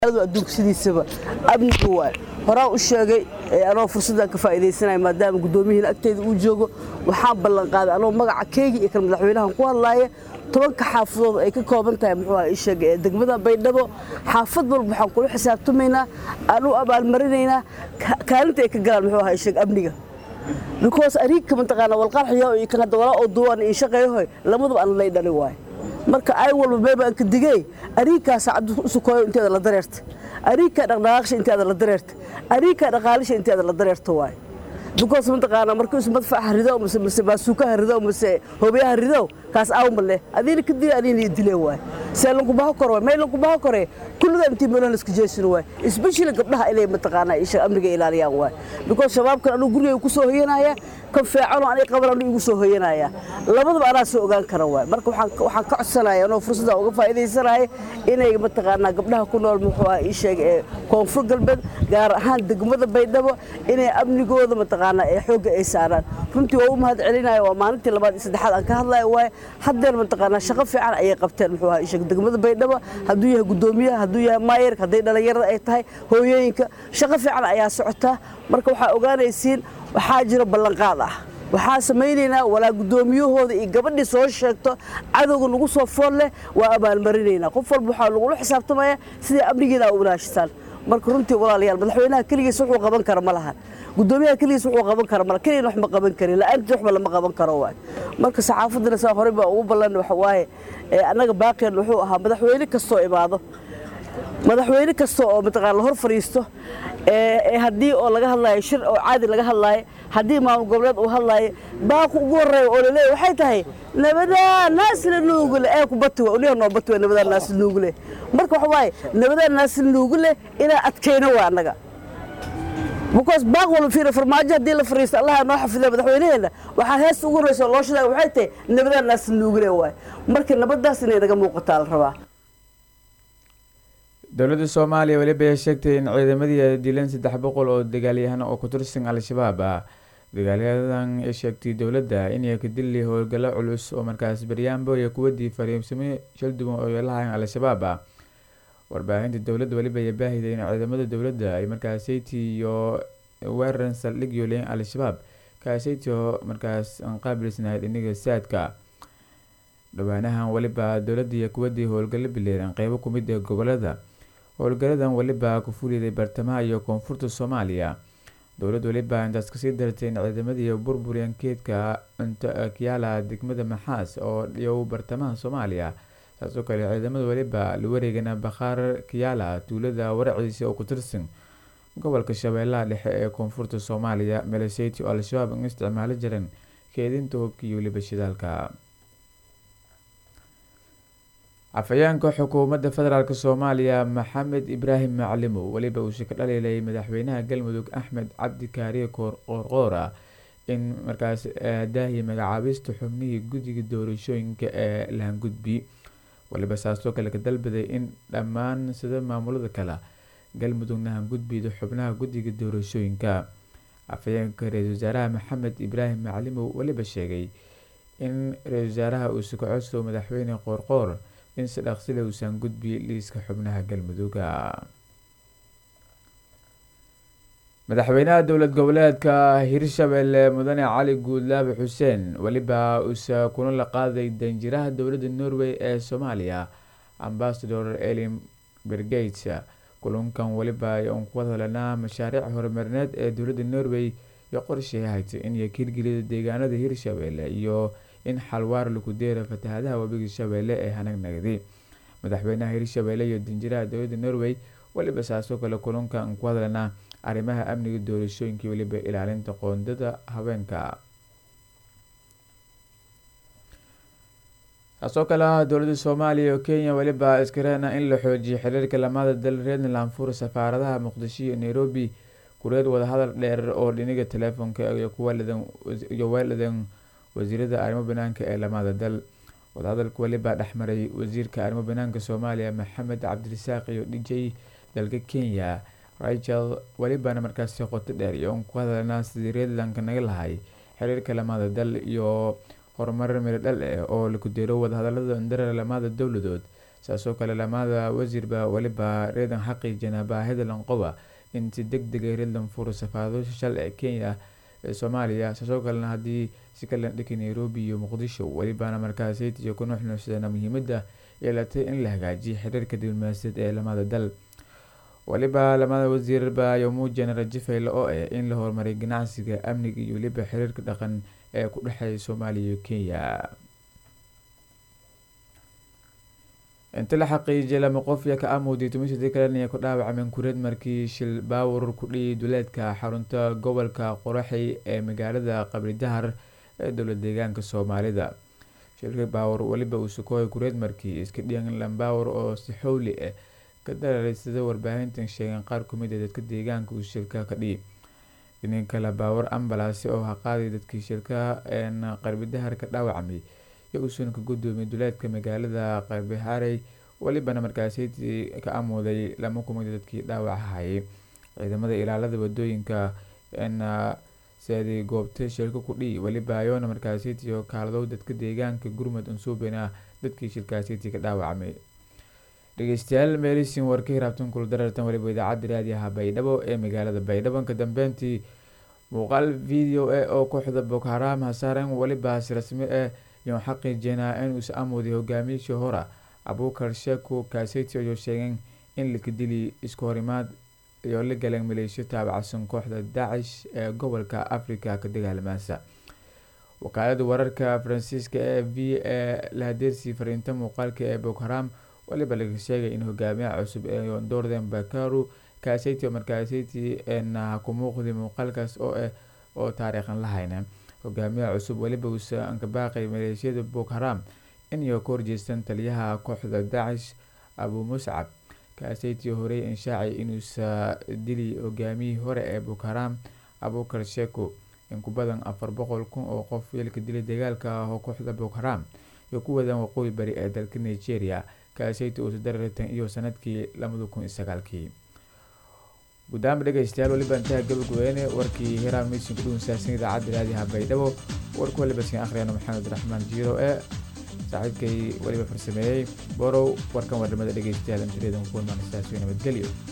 adduunka sidiisaba amnigu waay horaan u sheegay anoo fursaddan ka faa'iidaysanaya maadaama guddoomiyihiin agteeda uu joogo waxaan ballan qaaday anoo magaca keegi iyo kan madaxweynahan ku hadlaaya tobanka xaafadood ay ka kooban tahay muxuu aha ii sheegay ee degmada baydhabo xaafad walba waxaan kula xisaabtamaynaa aan u abaalmarinaynaa kaalinta ay ka galaan muxuu aha ii sheeg amniga because ariigka mataqaana walqarxiyo iyo kan hadda walaa oo duwan iyo shaqeeyahoy lamadaba aan lay dhali waayo marka ay walba meebaan ka digey ariigkaa saacaddu u sukooyo inteeda la dareerta ariigkaa dhaqdhaqaaqsha inteeda la dareerta ariigkaa dhaqaalisha inteeda la dareerta waayo because mataqaana markuu is madfaca rido mase mase baasuukaha rido mase hoobiyaha rido kaas aawma leh adiina ka dila adiina dilee waay see lankubaha kor waay may lankubaha kore kullada intii meelaha iska jeesin waay especially gabdhaha inay mataqaana isha amniga ilaaliyaan waay because shabaabkan anuu guriga ku soo hoyanaya kan feecano anay qaban anuu igu soo hoyanaya labadaba anaa soo ogaan kara waay marka waxaan waxaan ka codsanaya anoo fursadda uga faa'iidaysanaya inay mataqaana gabdhaha ku nool muxuu ah ii sheeg ee koonfur galbeed gaar ahaan degmada baydhabo inay amnigooda mataqaana ee xoogga ay saaraan runtii waa u mahad celinaya waa maalintii labaad iyo saddexaad aan ka hadlaya waaye haddeer mataqaana shaqo fiican ayay qabteen muxuu ahaa isheg degmada baydhabo hadduu yahay guddoomiyaha hadduu yahay maayarka hadday dhallinyarada ay tahay hooyooyinka shaqo fiican ayaa socotaa marka waxaa ogaanaysiin waxaa jira ballanqaad ah waxaa samaynaynaa walaa guddoomiyahooda iyo gabadhii soo sheegto cadowga nagu soo fool leh waa abaalmarinaynaa qof walba waxaa lagula xisaabtamaya siday amnigeeda a u ilaashataan marka runtii walaalayaal madaxweynaha keligiis wuxuu qaban kara ma lahan guddoomiyaha keligiis wuxuu qaban kara ma keligana wax ma qaban karin la'aantii waxba lama qaban karo waay marka saxaafaddana saa horey baa ugu ballan waxa waaye annaga baaqeen wuxuu ahaa madaxweyne kastoo imaado madaxweyne kasta oo mataqaana la hor fadhiisto ee haddii oo laga hadlaayo shir oo caadi laga hadlaayo haddii maamul goboleed uu hadlaayo baaqu ugu horreeya oo laleeyahy waxay tahay nabadaa naasla nuugule ee ku bati waa uliha noo bati waa nabadaa naasla nuugule marka waxa waaye nabadaa naasla nuugule inaa adkayno waa annaga because baaq walba fiira farmaajo haddii la fariisto allaha noo xafiday madaxweynaheenna waxaa heesta ugu horreysa oo loo shidaay waxay tahay nabadaa naasla nuugule waaye marka nabadaas inay naga muuqataa la rabaa dowladda soomaaliya weliba ay sheegtay in ciidamadii ay dileen saddex boqol oo dagaalyahan oo ku tirsan al-shabaab ah dagaalyadan ay sheegtay dowladda inay ka dili howlgallo culus oo markaas baryaanbo iyo kuwadii fariimsamo shalduwan oo yeelahayn al-shabaab ah warbaahinta dowladda weliba ay baahiday in ciidamada dowladda ay markaas sayti iyo weeran saldhig yooleen al-shabaab kaasayti oo markaas aan qaabilsanayd iniga saadka dhawaanahan weliba dowladda iyo kuwadii howlgallo bileeran qeybo kumid ee gobolada howlgaladan weliba ku fuliday bartamaha iyo koonfurta soomaaliya dowlad weliba intaas kasii dartay in ciidamadii burburyan keedka kiyaala degmada maxaas oo dhiyow bartamaha soomaaliya saasoo kale ciidamada weliba la wareegana bakhaar kiyaala tuulada waraciisa oo ku tirsan gobolka shabeellaha dhexe ee koonfurta soomaaliya meleseyti oo al-shabaab in isticmaalo jiran keedinta hubka iyo weliba shidaalka afhayeenka xukuumadda federaalk soomaaliya maxamed ibraahim maclimow weliba uu shaka dhaliilay madaxweynaha galmudug axmed cabdi kaariye qoorqoora in markaas daahiya magacaabista xubnihii guddiga doorashooyinka ee lahangudbi waliba saasoo kale ka dalbaday in dhammaan sida maamulada kale galmudugna hangudbida xubnaha guddiga doorashooyinka afhayeenka ra-iisul wasaaraha maxamed ibraahim maclimow weliba sheegay in ra-isul wasaaraha uu sukacodso madaxweyne qoorqoor in si dhaqsile uusan gudbi liiska xubnaha galmudugga madaxweynaha dowlad goboleedka hirshabelle mudane cali guudlaabe xuseen weliba uusa kuna la qaaday danjiraha dowladda norway ee soomaaliya ambasador elin bergates kulunkan weliba un ku hadlanaa mashaariic horumarineed ee dowladda norway iyo qorshay haytay in yakiirgelida deegaanada hirshabelle iyo in xalwaar lagu deera fatahadaha webiga shabeelle ee hanagnagdi madaxweynaha hirshabelle iyo danjiraha dowladda norway weliba saasoo kale kulunkan ku hadlanaa arrimaha amniga doorashooyinka weliba ilaalinta qoondada haweenka saasoo kale ah dowladda soomaaliya iyo kenya weliba iskareena in la xoojiyo xiriirka lamada dal reerna laanfur safaaradaha muqdisho iyo nairobi kureed wadahadal dheer oo dhiniga teleefonka iyo weeladan wasiirada arrimo banaanka ee lamada dal wadahadalka weliba dhexmaray wasiirka arrimo banaanka soomaaliya maxamed cabdirasaaq iyo dhijay dalka kenya rachel welibana markaasi qoto dheer iyo un ku hadalnaa sidii reedlanka naga lahay xiriirka lamada dal iyo horumar miro dhal eh oo laku deero wadahadalada indara lamada dowladood saasoo kale lamada wasiirba weliba reedan xaqiijina baahida lanqoba in si deg dega redland furo safaarado shal ee kenya ee soomaaliya saasoo kalena haddii si kalan dhiki nairobi iyo muqdisho welibana markaasaytiyo ku nuxnuuxsadana muhiimada yeelatay in la hagaajiyo xiriirka diblomaasiyaed ee lamada dal weliba lamada wasiirba ayo muujiyana rajo fayle oo ah in la horumariy ganacsiga amniga iyo weliba xiriirka dhaqan ee ku dhexeeya soomaaliya iyo kenya inta la xaqiijiyay lama qof iyo ka amuuday tumisadii kalena ku dhaawacmeen kureed markii shil baawur ku dhiyay duleedka xarunta gobolka qoraxey ee magaalada qabri dahar ee dowla deegaanka soomaalida shilka baawur weliba uu sukooyay kureed markii iska dhiyan lambaawur oo si xowli ah ka darareysada warbaahintan sheegeen qaar kumid a dadka deegaanka uu shilka ka dhiyay dhinin kale baawur ambalaasi oo haqaaday dadkii shilka een qarbidahar ka dhaawacmay iyo uusan ka guddoomiyay duleedka magaalada qarbiharey welibana markaasaytii ka amuuday lama kumid a dadkii dhaawaca hayay ciidamada ilaalada wadooyinka een seeday goobta shilka ku dhiyi weliba ayoona markaasaytiyo kaaladow dadka deegaanka gurmud unsuubina dadkii shilkaasaytii ka dhaawacmay dhegeystayaal meelisin warka hiraabtan kula darartan waliba idaacadda raadiyaha baydhabo ee magaalada baydhabo ka dambeyntii muuqaal video e oo kooxda boko haram hasaaren welibaas rasmi ah iyo xaqiijinaa in uusa amuuday hogaamiyashii hora abuukar sheeko kaaseyti ayuu sheegeen in laka dili isku horimaad iyo la galeen maleeshiyo taabacsan kooxda daacish ee gobolka africa ka dagaalamaasa wakaalada wararka faransiiska ee v ee lahadeersii fariinta muuqaalka ee boko haram waliba laga sheegay in hogaamiyaha cusub ee doorden bakaru kaaseyti oo markaaseyti na ku muuqday muuqaalkaas oo ah oo taariikhan lahayna hogaamiyaha cusub weliba uusa ankabaaqay maleeshiyada boko haram inay ka horjeestaan taliyaha kooxda daacish abu muscab kaaseyti horey inshaacay inuusa dili hogaamiyihii hore ee boko haram abuukar sheko in ku badan afar boqol kun oo qof yeelka dilay dagaalka ah oo kooxda boko haram iyo ku wadaan waqooyi bari ee dalka nigeria kaaseyti uusa darartan iyo sanadkii labada kun iyo sagaalkii gudaama dhegeystayaal waliba intaha gabagubeyne warkii hiraam misin ku dhuunsaassan idaacadda raadiyaha baydhabo warku waliba sin akhriyana maxamed raxmaan jiiro ee saaxiibkay weliba farsameeyey borow warkan warnimada dhegeystayaal intireedan ku kulmaan saas nabadgelyo